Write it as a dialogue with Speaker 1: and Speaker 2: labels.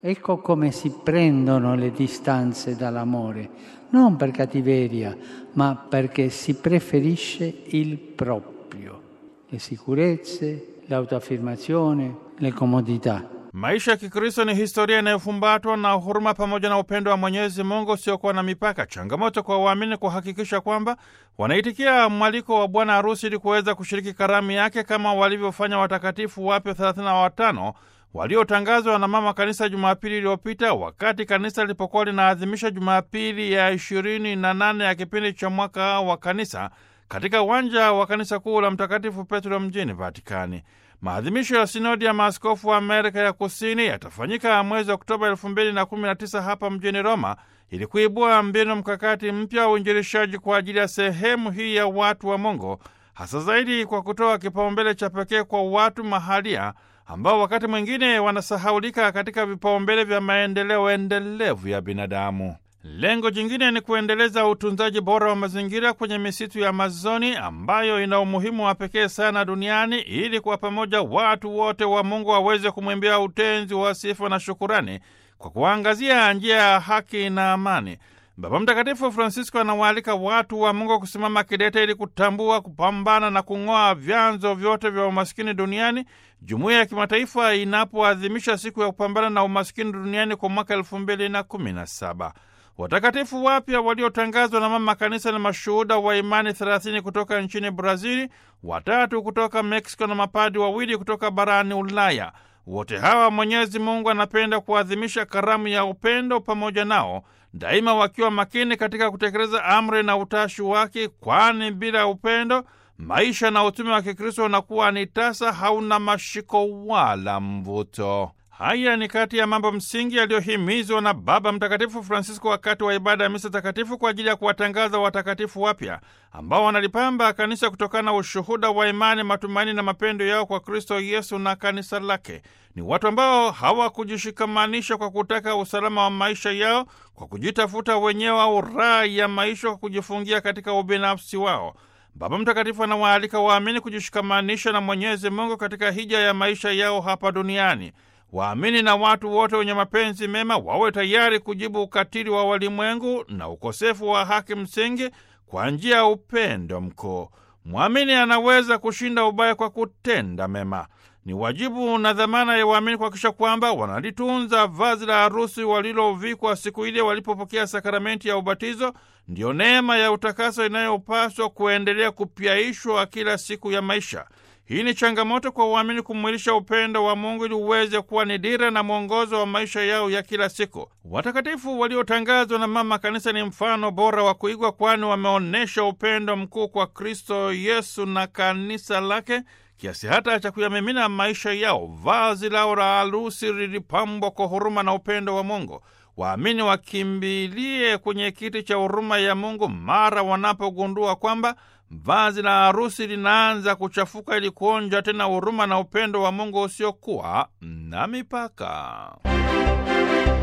Speaker 1: Ecco come si prendono le distanze dall'amore, non per cattiveria, ma perché si preferisce il proprio, le sicurezze, l'autoaffermazione, le comodità.
Speaker 2: Maisha ya Kikristo ni historia inayofumbatwa na huruma pamoja na upendo wa Mwenyezi Mungu usiokuwa na mipaka. Changamoto kwa waamini kuhakikisha kwamba wanaitikia mwaliko wa bwana harusi ili kuweza kushiriki karamu yake kama walivyofanya watakatifu wapya 35 waliotangazwa na mama kanisa Jumapili iliyopita wakati kanisa lilipokuwa linaadhimisha Jumapili ya 28 ya kipindi cha mwaka wa kanisa katika uwanja wa kanisa kuu la Mtakatifu Petro mjini Vatikani. Maadhimisho ya sinodi ya maaskofu wa Amerika ya Kusini yatafanyika mwezi Oktoba elfu mbili na kumi na tisa hapa mjini Roma ili kuibua mbinu mkakati mpya wa uinjilishaji kwa ajili ya sehemu hii ya watu wa Mungu, hasa zaidi kwa kutoa kipaumbele cha pekee kwa watu mahalia ambao wakati mwingine wanasahaulika katika vipaumbele vya maendeleo endelevu ya binadamu. Lengo jingine ni kuendeleza utunzaji bora wa mazingira kwenye misitu ya Amazoni ambayo ina umuhimu wa pekee sana duniani ili kwa pamoja watu wote wa Mungu waweze kumwimbia utenzi wa sifa na shukurani kwa kuangazia njia ya haki na amani. Baba Mtakatifu Francisco anawaalika watu wa Mungu kusimama kidete ili kutambua, kupambana na kung'oa vyanzo vyote vya umaskini duniani, jumuiya ya kimataifa inapoadhimisha siku ya kupambana na umaskini duniani kwa mwaka elfu mbili na kumi na saba. Watakatifu wapya waliotangazwa na mama kanisa na mashuhuda wa imani 30 kutoka nchini Brazili, watatu kutoka Meksiko na mapadi wawili kutoka barani Ulaya. Wote hawa Mwenyezi Mungu anapenda kuadhimisha karamu ya upendo pamoja nao, daima wakiwa makini katika kutekeleza amri na utashi wake, kwani bila upendo maisha na utume wa Kikristo unakuwa ni tasa, hauna mashiko wala mvuto. Haya ni kati ya mambo msingi yaliyohimizwa na Baba Mtakatifu Francisco wakati wa ibada ya misa takatifu kwa ajili ya kuwatangaza watakatifu wapya ambao wanalipamba kanisa kutokana na ushuhuda wa imani, matumaini na mapendo yao kwa Kristo Yesu na kanisa lake. Ni watu ambao hawakujishikamanisha kwa kutaka usalama wa maisha yao kwa kujitafuta wenyewe au raha ya maisha kwa kujifungia katika ubinafsi wao. Baba Mtakatifu anawaalika waamini kujishikamanisha na Mwenyezi Mungu katika hija ya maisha yao hapa duniani. Waamini na watu wote wenye mapenzi mema wawe tayari kujibu ukatili wa walimwengu na ukosefu wa haki msingi kwa njia ya upendo mkuu. Mwamini anaweza kushinda ubaya kwa kutenda mema. Ni wajibu na dhamana ya waamini kuhakikisha kwamba wanalitunza vazi la harusi walilovikwa siku ile walipopokea sakramenti ya ubatizo. Ndiyo neema ya utakaso inayopaswa kuendelea kupyaishwa kila siku ya maisha. Hii ni changamoto kwa uamini kumwilisha upendo wa Mungu ili uweze kuwa ni dira na mwongozo wa maisha yao ya kila siku. Watakatifu waliotangazwa na Mama Kanisa ni mfano bora wa kuigwa, kwani wameonyesha upendo mkuu kwa Kristo Yesu na kanisa lake kiasi hata cha kuyamimina maisha yao. Vazi lao la harusi lilipambwa kwa huruma na upendo wa Mungu. Waamini wakimbilie kwenye kiti cha huruma ya Mungu mara wanapogundua kwamba vazi la harusi linaanza kuchafuka, ili kuonja tena huruma na upendo wa Mungu usiokuwa na mipaka.